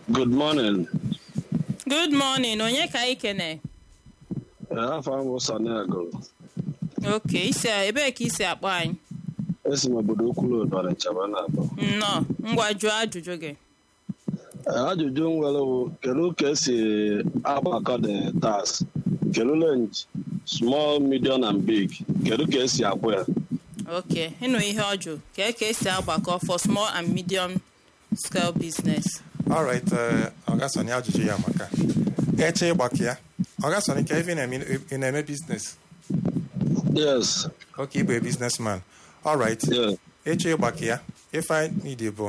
Good morning. good morning onye ka anyị kene afọ m bụ Sani Agụrụ. oke isi ebee ka isi akpọ anyị Esi m obodo Ukwulu Ọdọrị Nchaba na-abụ. nnọọ ngwa jụọ ajụjụ gị Ajụjụ m nwere bụ kedu ka esi agbakọ the tax? Kedu range small, medium and big? Kedu ka esi akwụ ya? oke ịnụ ihe ọjụ ka ka esi agbakọ for small and medium scale business alright ọgasoni ajụjụ ya maka eche ịgbakọ ya ọgasoni ka ebe ị na-eme- ị na-eme biznes Yes. oke ịbụ businessman alright Yeah. eche ịgbakọ ya ife anyị need bụ